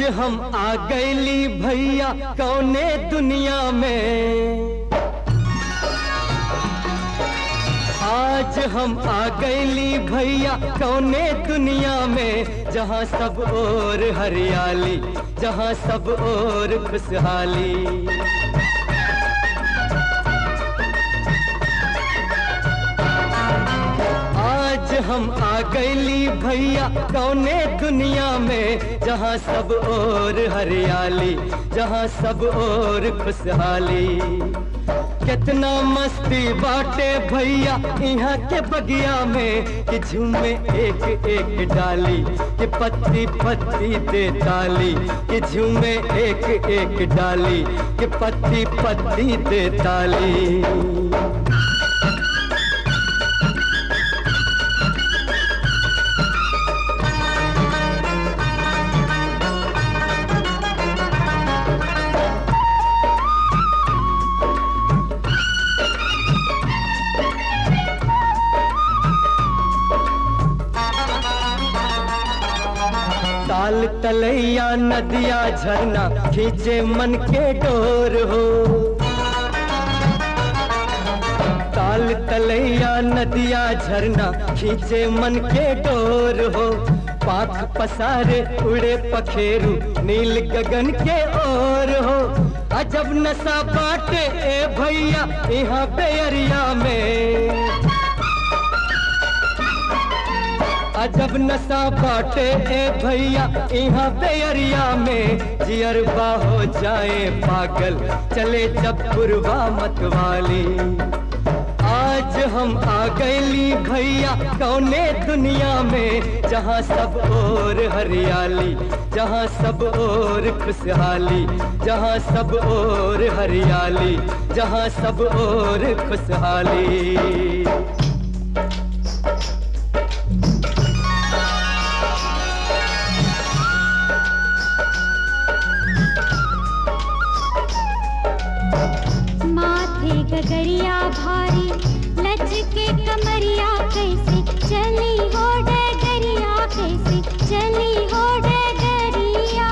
हम आ गईली भैया कौने दुनिया में आज हम आ गईली भैया कौने दुनिया में जहाँ सब और हरियाली जहाँ सब और खुशहाली आज हम आ गईली भैया कौने दुनिया में जहाँ सब और हरियाली जहाँ सब और खुशहाली कितना मस्ती बाटे भैया यहाँ के बगिया में कि झूमे एक एक डाली कि पत्ती पत्ती दे ताली कि झूमे एक एक डाली कि पत्ती पत्ती दे ताली ताल तलैया नदिया झरना खींचे मन के डोर हो ताल तलैया नदिया झरना खींचे मन के डोर हो पाख पसारे उड़े पखेरु नील गगन के ओर हो अजब नशा बाटे ए भैया यहाँ बेअरिया में अजब नशा बाटे ए भैया यहाँ बेअरिया में जियरबा हो जाए पागल चले जब पुरवा मतवाली आज हम आ गईली भैया कौने दुनिया में जहाँ सब और हरियाली जहाँ सब और खुशहाली जहाँ सब और हरियाली जहाँ सब और खुशहाली माथे गगरिया भारी लचके कमरिया कैसे चली हो डगरिया कैसे चली हो डगरिया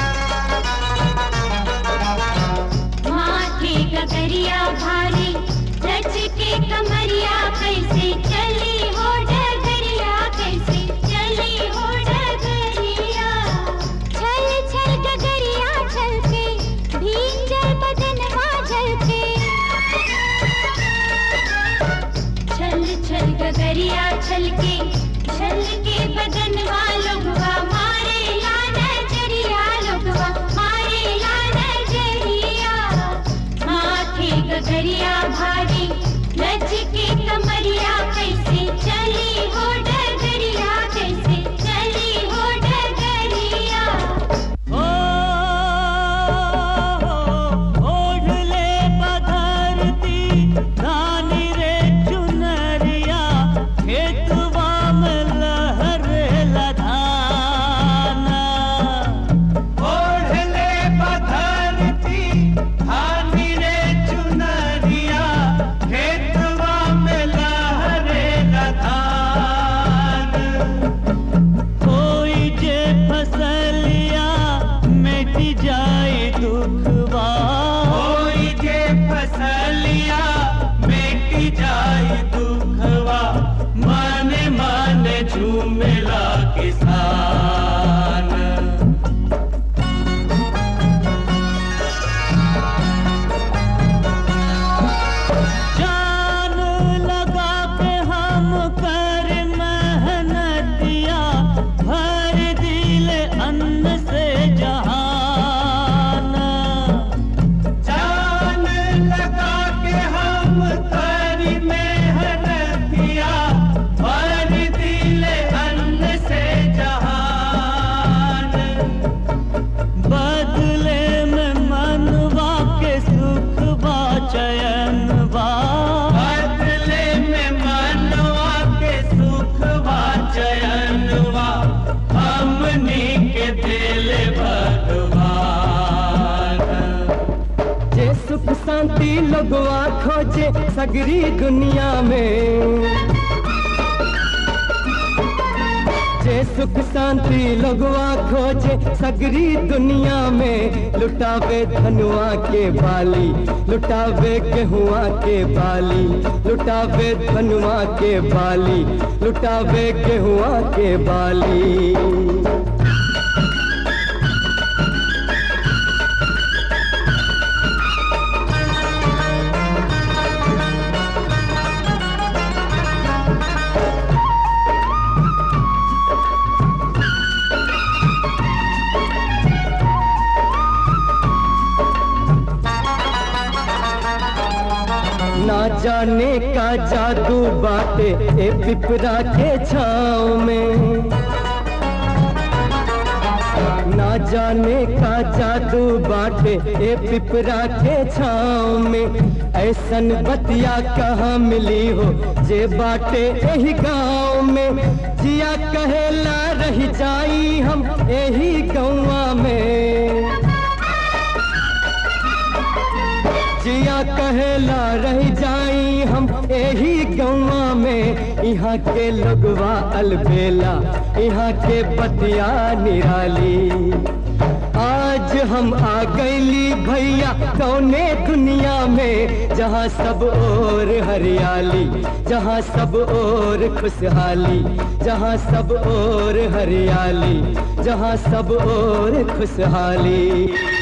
माथे गगरिया भारी लचके कमरिया कैसे चली हो डगरिया कैसे चली हो डगरिया छल छल गगरिया छल के भींजल बदनवा झलके छल छल गगरिया छलके छलके बदनवा लोगवा मारे ला नजरिया लोगवा मारे ला नजरिया माथे गगरिया भारी लचके कमरिया कैसे चली हो डगरिया कैसे चली हो डगरिया ओढ़ले पधरती रानी रे चुनरिया खेतवा में लहरे लधाना ओढ़ले पधरती हानी रे चुनरिया खेतवा में लहरे लधान कोई जे फसलिया मिट जाए दुखवा कोई के फसलिया मिट जाए दुखवा माने माने झूमेला किसान जान लगा के हम कर मेहनतिया भर दिल अन्न से जहान जान लगा के हम करी मेहनतिया भर दिल अन्न से जहान बदले में मनवा के सुख बा चयन बा बदले में मनवा के सुख वा चयनवा हमनी के दिल भगवान जे सुख शांति लगवा खोजे सगरी दुनिया में जे सुख शांति लगवा खोजे सगरी दुनिया में लुटावे धनुआ के बाली लुटावे गेहुआ के बाली लुटावे धनुआ के बाली लुटावे गेहुआ के बाली ना जाने का जादू बाटे ए पिपरा के छाँव में ना जाने का जादू बाटे ए पिपरा के छाँव में ऐसन बतिया कहाँ मिली हो जे बाटे यही गाँव में जिया कहेला रह जाई हम यही गौवा में जिया कहेला रह जाई हम यही गौवा में यहाँ के लोगवा अलबेला यहाँ के बतिया निराली आज हम आ गईली भैया कौने दुनिया में जहाँ सब और हरियाली जहाँ सब और खुशहाली जहाँ सब और हरियाली जहाँ सब और खुशहाली